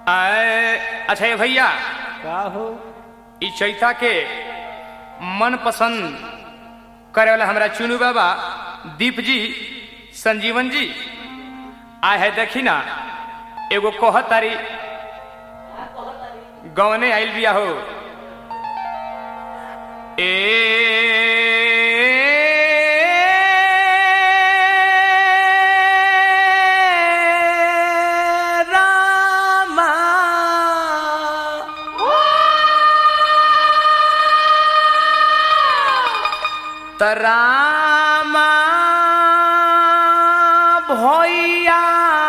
आए, अच्छा ये भैया का हो ई चैता के मन पसंद करे वाला हमारा चुनू बाबा दीप जी संजीवन जी आए है देखी ना एगो कह तारी गवने आइल बिया हो ए रामा तरामा भैया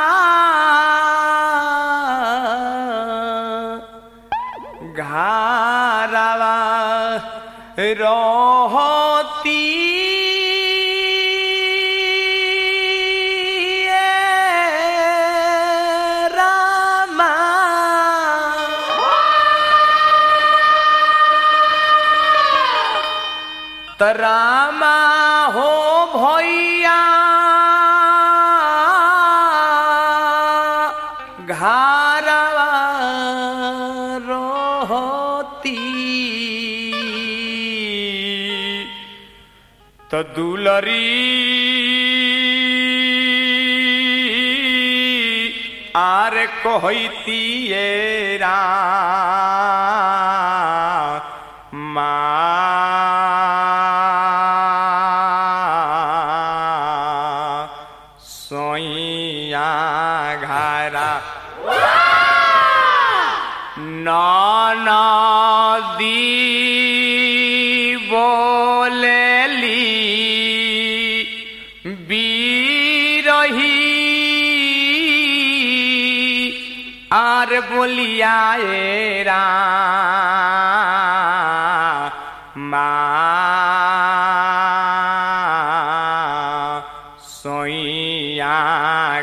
घारावा रहती रामा तरामा हो भैया घारवा रहती तो दुलरी आर कहती रा मा सोइया घरा नदी बोलेली बीरही आर बोलिया रा मा सोइया